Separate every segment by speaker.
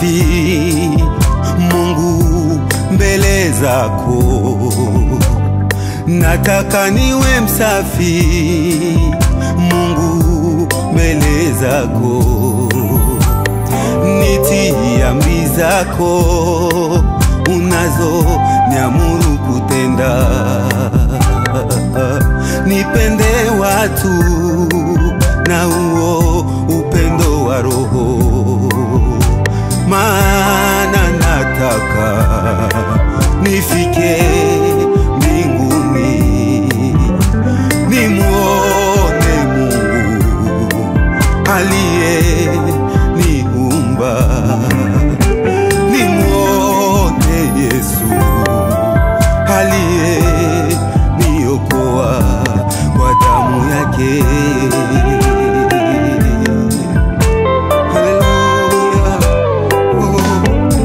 Speaker 1: msafi Mungu mbele zako, nataka niwe msafi Mungu mbele zako, nitii amri zako unazo niamuru kutenda, nipende watu na huo upendo wa Roho, maana nataka nifike mbinguni nimwone Mungu aliye niumba, nimwone Yesu aliye niokoa kwa damu yake. Haleluya. Oh.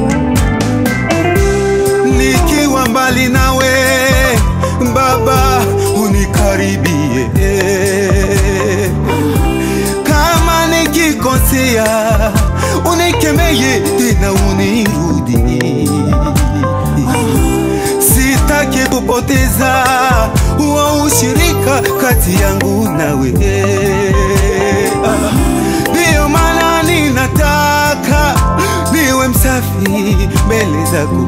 Speaker 1: Nikiwa mbali nawe Baba, unikaribie. Kama nikikosea, unikemeye tena unirudi. Sitaki kupoteza huo ushirika kati yangu nawe. Ndiyo maana ninataka niwe msafi mbele zako,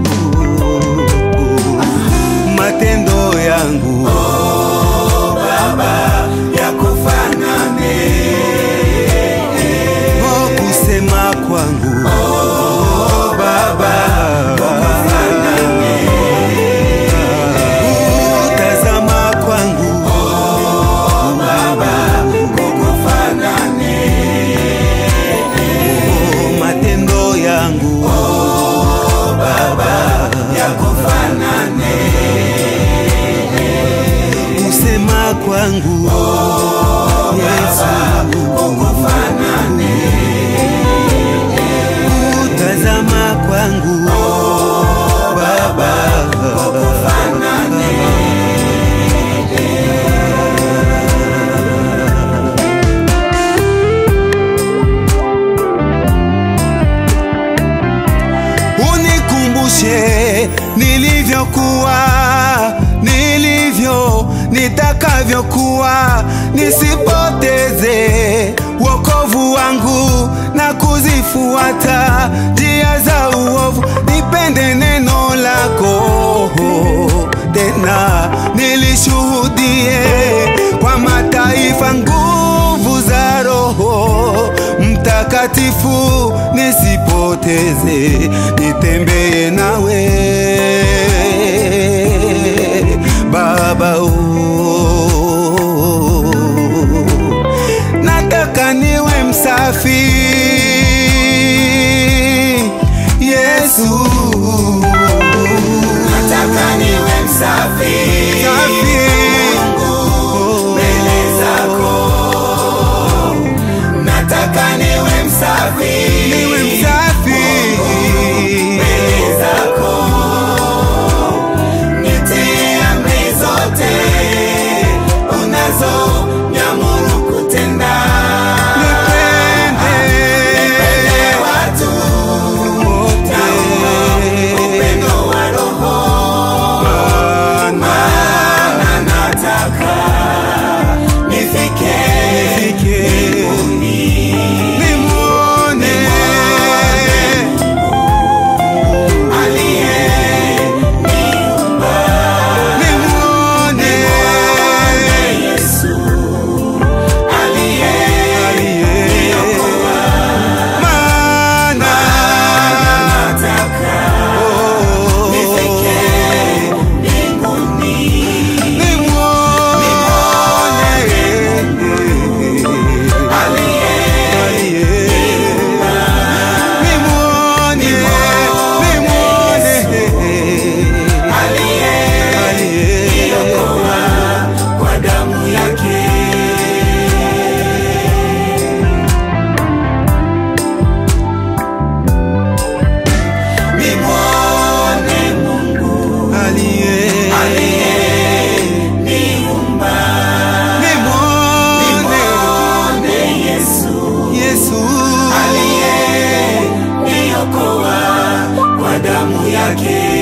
Speaker 1: matendo yangu oh, kusema kwangu kutazama kwangu oh, matendo yangu kusema kwangu Yesu kutazama kwangu Baba unikumbushe nilivyokuwa, nilivyo, nitakavyokuwa, nisipoteze wokovu wangu na kuzifuata njia za uovu. Nipende neno lako tena, nilishuhudie kwa mataifa nguvu za Roho Mtakatifu, nisipoteze, nitembee nawe Baba. Oh, nataka niwe msafi Yesu,
Speaker 2: Nataka niwe msafi
Speaker 1: Msafi.
Speaker 2: mbele zako. Nataka niwe msafi
Speaker 1: niwe msafi
Speaker 2: mbele zako. Nitie amri zote unazo niamuru kutenda. Nipende watu na damu yake